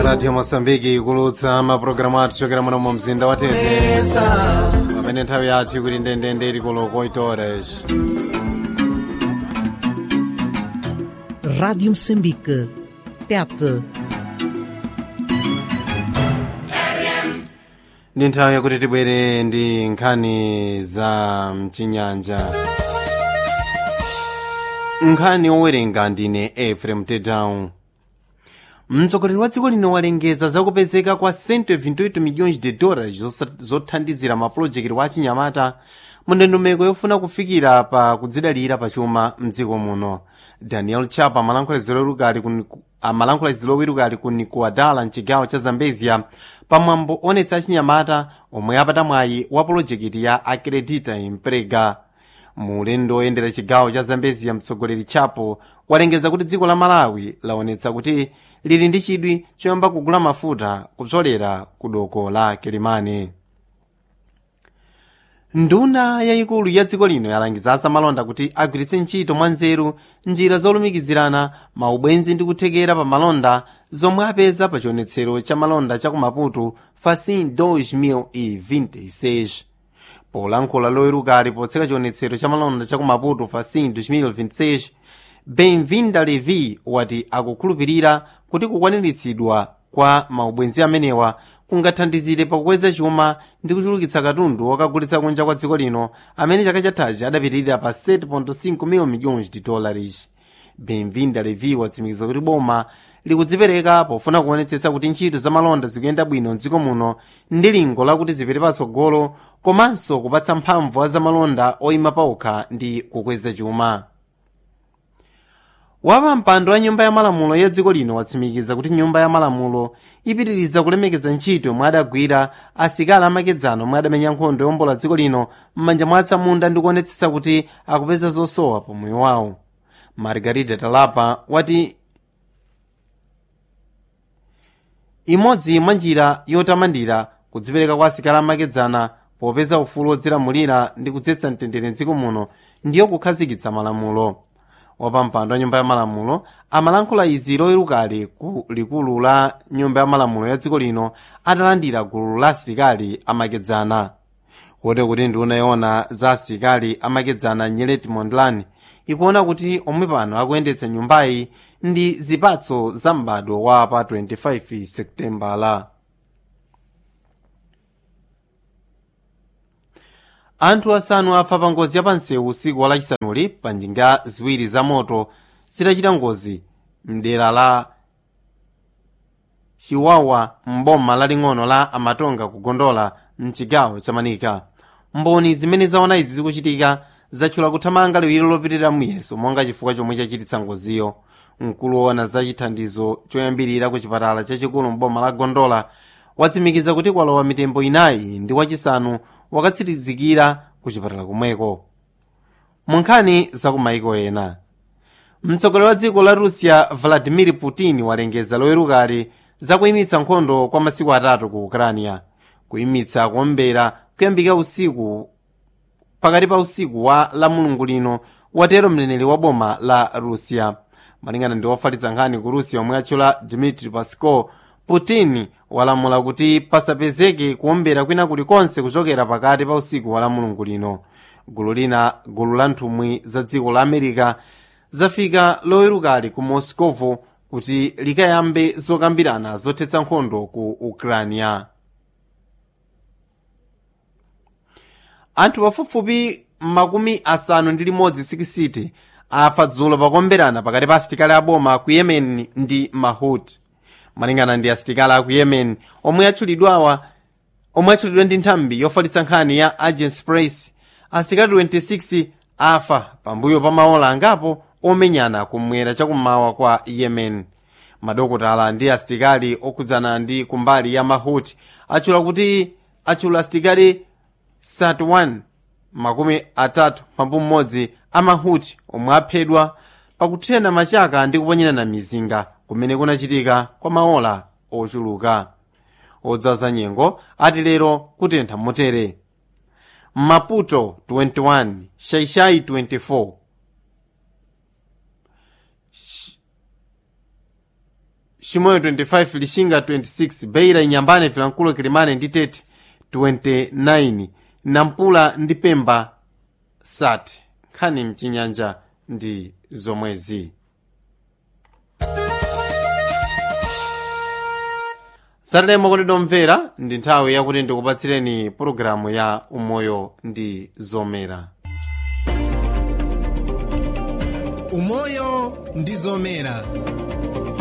radio mosambiki kulutsa mapulogalamu athu chokera muno mu mzinda wa tete pamene nthawi yathu ikuti ndendende ili koloko 8 horas Rádio Moçambique. TET. ndi nthawi yakuti tibwere ndi nkhani za mchinyanja nkhani owerenga ndine efrem tedown mtsogoleri wa dziko lino walengeza zakupezeka kwa 128 milhões de dólares zosa- zothandizira mapulojekiti wa achinyamata mu ndondomeko yofuna kufikira pa kudzidalira pachuma mdziko muno daniel chapa amalankhula zilowirukali ku- amalankhula zilowirukali ku nikuadala mchigawo cha zambezia pamwambo onetsa achinyamata omwe apata mwayi wa pulojekiti ya acredita emprega mu ulendo oyendera chigawo cha zambezia mtsogoleri chapo walengeza kuti dziko la malawi laonetsa kuti lili ndi chidwi choyamba kugula mafuta kupsolera ku doko la kilimani nduna yayikulu ya dziko lino yalangiza asamalonda kuti agwiritse ntchito mwanzeru njira zolumikizirana maubwenzi ndi kuthekera pa malonda zomwe apeza pa chionetsero cha malonda cha ku maputo facin 2026 polankhula lowerukali potseka chionetsero cha malonda cha ku maputo facin 2026 benvinda levi wati akukhulupirira kuti kukwaniritsidwa kwa maubwenzi amenewa kungathandizire pakukweza chuma ndi kuchulukitsa katundu wakagulitsa kunja kwa dziko lino amene chaka chathachi adapitirira pa 7.5 mil milhões de dólares benvinda levi watsimikiza kuti boma likudzipereka pofuna kuonetsetsa kuti ntchito za malonda zikuyenda bwino mdziko muno ndi lingo lakuti zipite patsogolo komanso kupatsa mphamvu a zamalonda oyima paokha ndi kukweza chuma wapa mpando wa nyumba ya malamulo ya dziko lino watsimikiza kuti nyumba ya malamulo ipitiriza kulemekeza ntchito yomwe adagwira asilikali amakedzana omwe adamenya nkhondo yombola dziko lino m'manja mwa atsamunda ndi kuonetsetsa kuti akupeza zosowa pamoyo wawo margarida talapa wati imodzi mwa njira yotamandira kudzipereka kwa asilikali amakedzana popeza ufulu wodzilamulira ndi kudzetsa mtendere mdziko muno ndiyo kukhazikitsa malamulo wapampando wa nyumba ya malamulo amalankhula izi loyerukali ku likulu la nyumba ya malamulo ya dziko lino atalandira gulu la asilikali amakedzana kote kuti nduna yoona za asilikali amakedzana nyeleti mondlane ikuona kuti omwe pano akuyendetsa nyumbayi ndi zipatso za m'bado wa pa 25 septembala anthu asanu afa pa ngozi ya pansewu usiku wa lachisanuli pa njinga ziwiri za moto zitachita ngozi mdera la chiwawa mboma laling'ono la amatonga kugondola mchigawo cha manika mboni zimene zaona izi zikuchitika zatchula kuthamanga liwiro lopitirira muyeso monga chifukwa chomwe chachititsa ngoziyo mkulu woona za chithandizo choyambirira ku chipatala chachikulu mboma la gondola watsimikiza kuti kwalowa mitembo inayi ndi wachisanu wakatsirizikira ku chipatala komweko mu nkhani za kumaiko ena mtsogoleri wa dziko la russia vladimir putin walengeza lowerukali za kuyimitsa nkhondo kwa masiku atatu ku ukrania kuyimitsa kuombera kuyambika usiku pakati pa usiku wa la mulungu lino watero mneneri wa boma la russia malingana ndi wofalitsa nkhani ku russia omwe atchula dmitri peskov putin walamula kuti pasapezeke kuombera kwina kulikonse kuchokera pakati pa usiku wa la mulungu lino gulu lina gulu la nthumwi za dziko la america zafika lowerukali ku moscovo kuti likayambe zokambirana zothetsa nkhondo ku ukrania anthu pafupifupi makumi asanu ndi limodzi sikisiti afa dzulo pakuomberana pakati pa asilikali aboma ku yemen ndi mahut malingana ndi asilikali aku yemen omwe atchulidwawa omwe atchulidwa ndi nthambi yofalitsa nkhani ya agence press asilikali 26 afa pambuyo pa maola angapo omenyana kumwera chakummawa kwa yemen madokotala ndi asilikali okhudzana ndi kumbali ya mahut atchula kuti atchula asilikali 31 makumi atatu pambu mmodzi amahuti omwe aphedwa pakuthena machaka ndi kuponyerana mizinga kumene kunachitika kwa maola ochuluka odzaza nyengo ati lero kutentha motere maputo 21 shaishai 24 Sh- chimoyo 25 lishinga 26 beira inyambane vilankhulo kilimane ndi tete 29 nampula ndi pemba sat nkhani mchinyanja ndi zomwezi satalemo kuti domvera ndi nthawi yakuti ndikupatsireni pologalamu ya umoyo ndi zomera umoyo ndi zomera